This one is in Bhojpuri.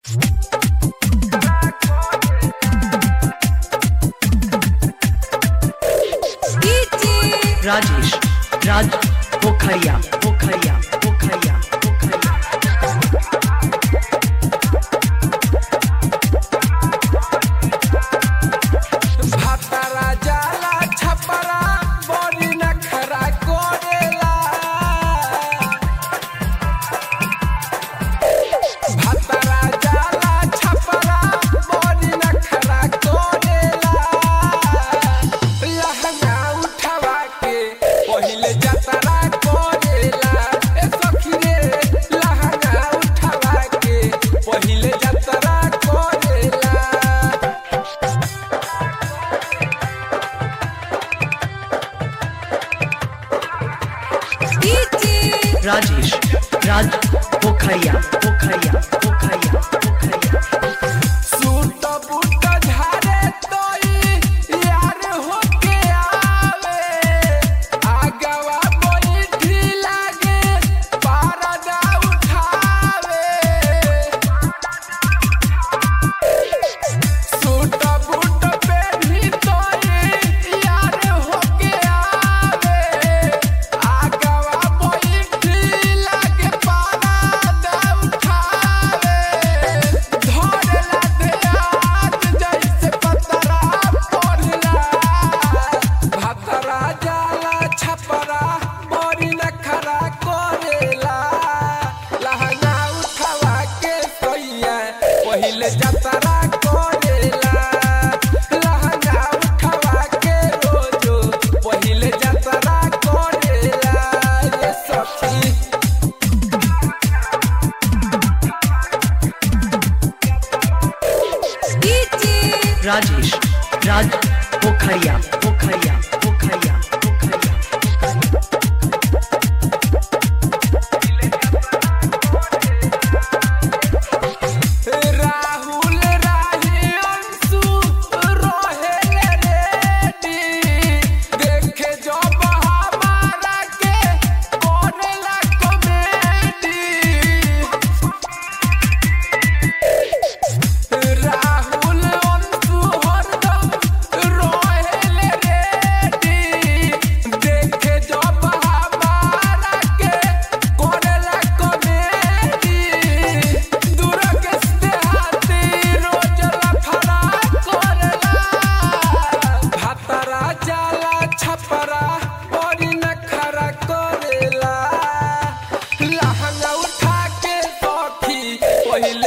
राजेश राज पोखरिया पोखरिया पोखरिया पोखरिया भातारा जाला छपरा बड़ी नखरा कोरेला भातारा जाला छपरा बड़ी नखरा कोरेला लहंगा उठवा के पहिले जतरा कोरेला ए सखी रे लहंगा उठवा के पहिले जतरा कोरेला राजेश राज पोखरिया पोखरिया पोखरिया पोखरिया सूट बूट झारे तोई यार होके आवे आगवा बैठी लागे पारदा उठावे सूट बूट पे भी तोई यार होके आवे आगवा बैठी लागे पारदा उठावे धरला देहात जैसे पतरा पड़ला भातरा जाला छपरा बड़ी नखरा करेला लहंगा उठवा के सैया पहिले जतरा करेला लहंगा उठवा के रोजो पहिले जतरा करेला ये सखी राजेश राज पोखरिया पोखरिया पोखरिया पोखरिया राहुल राही अंशु रोहेल रेडी देखे जो हमारा के करेला कॉमेडी राहुल अंशु हरदम रोहेल रेडी देखे जो हमारा के करेला कॉमेडी दुर्ग से हाथी रोज लफड़ा करेला भातरा जाला छपरा बड़ी नखरा करेला लहंगा उठा के सखी पहिले